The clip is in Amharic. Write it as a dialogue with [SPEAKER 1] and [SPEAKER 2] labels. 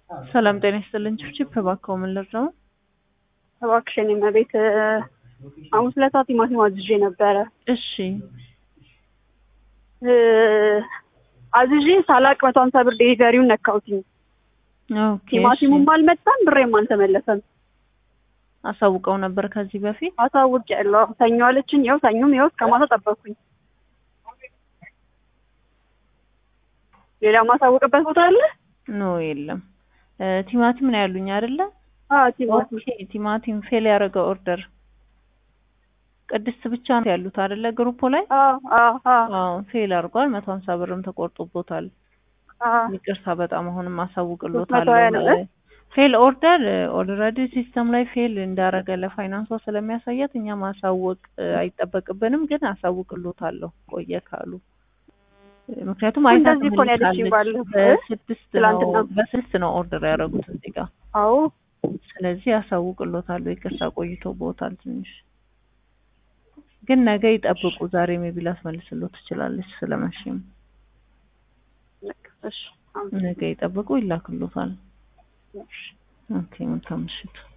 [SPEAKER 1] ሰላም ጤና ይስጥልኝ። ችፕ እባክዎ ምን ልርዳው?
[SPEAKER 2] እባክሽ የኔ እመቤት ሐሙስ ዕለት ቲማቲም አዝዤ ነበረ።
[SPEAKER 1] እሺ
[SPEAKER 2] እ አዝዤ ሳላቅ መቶ ሀምሳ ብር ዴሊቨሪውን ነካሁትኝ።
[SPEAKER 1] ኦኬ።
[SPEAKER 2] ቲማቲሙም አልመጣም፣ ብሬም አልተመለሰም።
[SPEAKER 1] አሳውቀው ነበር ከዚህ በፊት?
[SPEAKER 2] አሳውቄያለሁ። ሰኞ አለችኝ። ይኸው ሰኞም ይኸው እስከ ማታ ጠበቅኩኝ። ሌላ ማሳወቅበት ቦታ አለ?
[SPEAKER 1] ኖ የለም። እ ቲማቲም ነው ያሉኝ አይደለ?
[SPEAKER 2] አዎ ቲማቲም
[SPEAKER 1] ኦኬ። ቲማቲም ፌል ያደረገ ኦርደር ቅድስት ብቻ ነው ያሉት አይደለ? ግሩፑ ላይ
[SPEAKER 2] አዎ አዎ አዎ
[SPEAKER 1] አዎ ፌል አድርጓል። መቶ ሀምሳ ብርም ተቆርጦቦታል።
[SPEAKER 2] አዎ
[SPEAKER 1] ይቅርታ በጣም አሁንም
[SPEAKER 2] መቶ
[SPEAKER 1] አሳውቅሎታለሁ።
[SPEAKER 2] ሀያ ነው እ?
[SPEAKER 1] ፌል ኦርደር ኦልሬዲ ሲስተም ላይ ፌል እንዳረገ ለፋይናንሷ ስለሚያሳያት እኛ ማሳወቅ እ አይጠበቅብንም፣ ግን አሳውቅሎታለሁ ቆየ ካሉ ምክንያቱም አይታ
[SPEAKER 2] እንደዚህ እኮ ነው ያለችኝ ባለፈው።
[SPEAKER 1] በስድስት ነው
[SPEAKER 2] ትላንትና።
[SPEAKER 1] በስድስት ነው ኦርደር ያደረጉት እዚህ ጋር
[SPEAKER 2] አዎ
[SPEAKER 1] ስለዚህ አሳውቅሎታለሁ። ይቅርታ ቆይቶ ቦታል ትንሽ ግን ነገ ይጠብቁ። ዛሬ ሜቢ ላስመልስሎት ትችላለች ስለመሽም
[SPEAKER 2] እሺ
[SPEAKER 1] ነገ ይጠብቁ፣ ይላክሎታል።
[SPEAKER 2] እሺ
[SPEAKER 1] ኦኬ መልካም ምሽት።